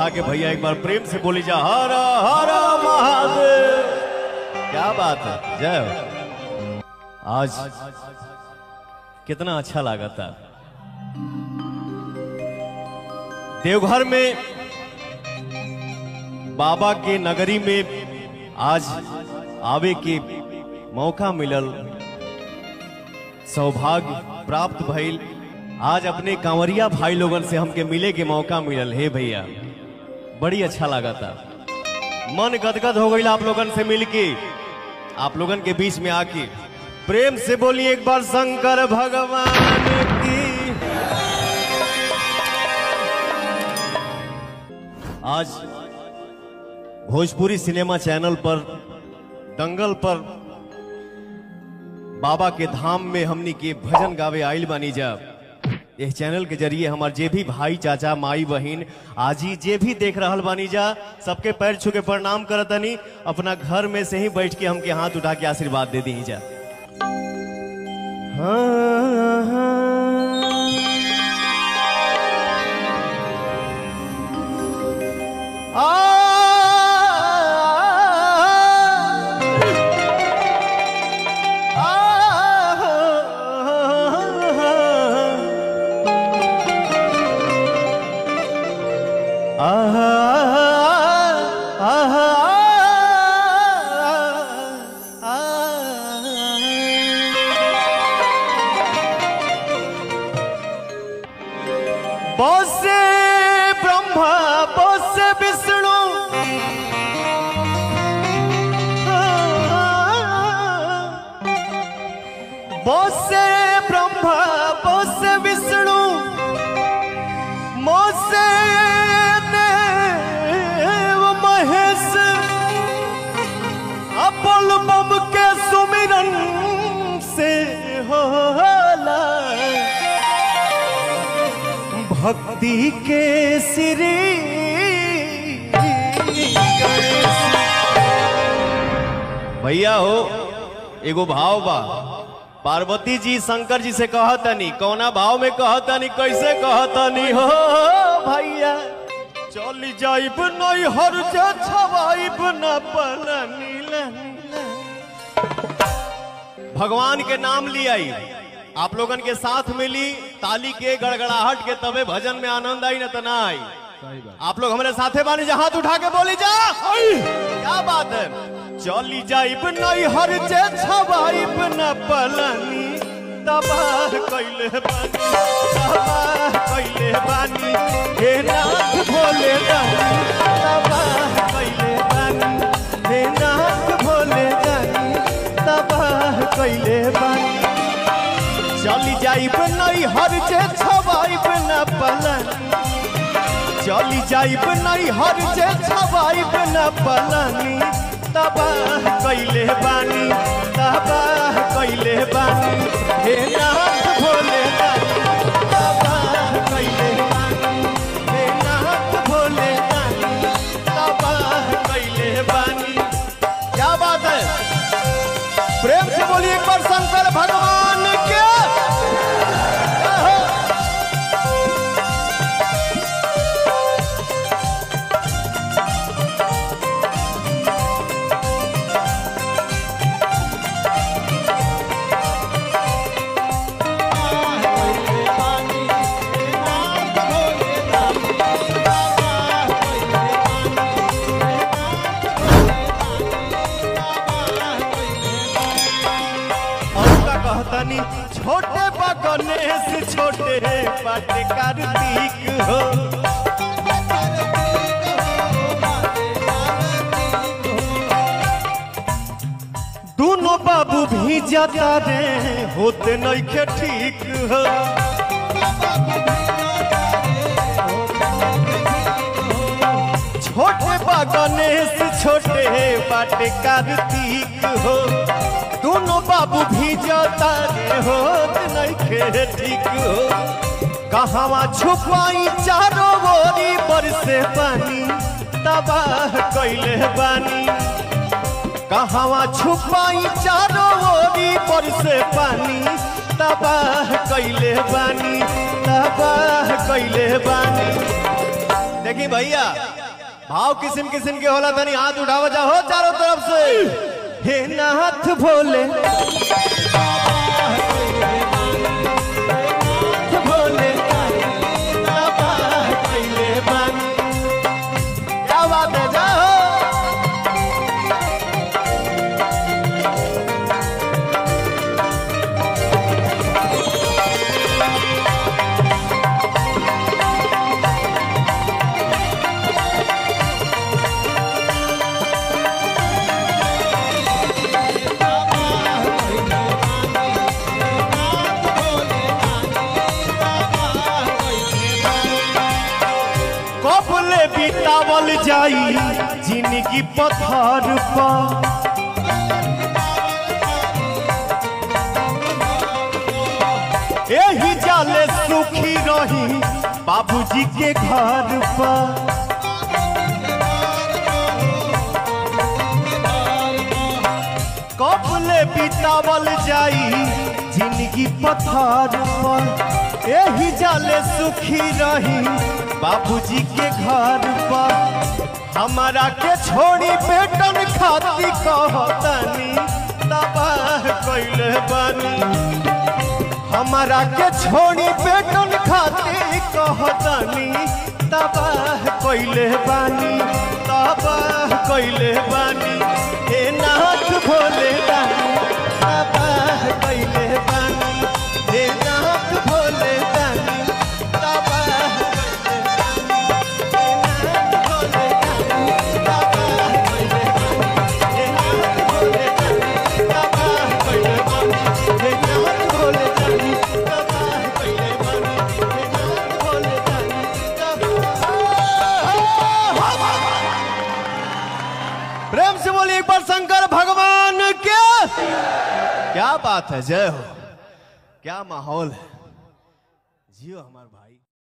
उठा के भैया एक बार प्रेम से बोली जा हर हर महादेव क्या बात है जय हो आज कितना अच्छा लगा था देवघर में बाबा के नगरी में आज आवे के मौका मिलल सौभाग्य प्राप्त भइल आज अपने कांवरिया भाई लोगन से हमके मिले के मौका मिलल हे भैया बड़ी अच्छा लगा था मन गदगद हो गई आप लोगन से मिलके आप लोगन के बीच में आके प्रेम से बोलिए एक बार शंकर भगवान की आज भोजपुरी सिनेमा चैनल पर दंगल पर बाबा के धाम में हमनी के भजन गावे आइल बानी जा इस चैनल के जरिए हमार जे भी भाई चाचा माई बहिन आजी जे भी देख रहल बानी जा सबके पैर छू के प्रणाम करतनी अपना घर में से ही बैठ के हमके हाथ उठा के आशीर्वाद दे दी जा हाँ, हाँ। बोसे ब्रह्मा बोसे विष्णु बोसे ब्रह्मा बोसे विष्णु मोसे देव महेश अपोल बम के सुमिरन से होला भक्ति के श्री भैया हो एगो भाव बा पार्वती जी शंकर जी से कहतनी कौना भाव में कहतनी कैसे कहतनी हो भैया चल जाइब नहीं हर जा छवाइब न पलनी भगवान के नाम लियाई आप लोगन के साथ मिली ताली के गड़गड़ाहट के तबे भजन में आनंद आई न त ना आई आप लोग हमारे साथे बानी जा हाथ उठा के बोली जा क्या बात है चली जाइब नहीं हर जे छवाइब न पलनी तबाह कैले बानी तबाह कैले बानी हे नाथ भोले दानी तबाह कैले बानी हे नाथ भोले दानी तबाह कैले बानी चली जाइब नहीं हर जे छवाइब न पलन चली जाइब नहीं हर जे छवाइब न पलनी तबाह कैले बानी तबाह कैले बानी हे नाथ भोले दानी तबाह कैले बानी हे नाथ भोले दानी तबाह कैले बानी क्या बात है प्रेम से बोलिए एक बार शंकर भगवान के और का कहतनी छोटे बा गणेश छोटे बाटे कार्तिक हो दोनों बाबू भी जाता रे होते नहीं के ठीक हो छोटे बा गणेश छोटे बाटे कार्तिक हो दोनों बाबू भी जाता रे होत नहीं खे ठीक हो कहवा छुपाई चारों ओरी बरसे पानी तबाह कैले बानी कहवा छुपाई चारों ओरी बरसे पानी तबाह कैले बानी तबाह कैले बानी देखी भैया भाव किस्म किस्म के होला तनी हाथ उठावा जाओ चारों तरफ से हे नाथ भोले नाथ भोले बाबा कइले बानी। क्या बात है जाओ कबले बितावल जाई जिंदगी पत्थर पर एही जाले सुखी रही बाबूजी के घर पर कबले बितावल जाई जिंदगी पत्थर पर एही जाले सुखी रही बाबूजी के घर पर हमारा के छोड़ी बेटन खाती कहतनी तबाह कइले बानी हमारा के छोड़ी बेटन खाती कहतनी तबाह कइले बानी तबाह कइले बानी हे नाथ भोले बानी तबाह कइले बानी हे नाथ भोले बानी तबाह कइले बानी हे नाथ भोले बानी तबाह कइले बानी हे नाथ भोले बानी तबाह कइले बानी हे नाथ भोले बानी तबाह कइले बानी हे नाथ भोले बानी तबाह प्रेम से बोलिए एक बार शंकर भगवान के क्या बात है जय हो क्या माहौल है जियो हमारे भाई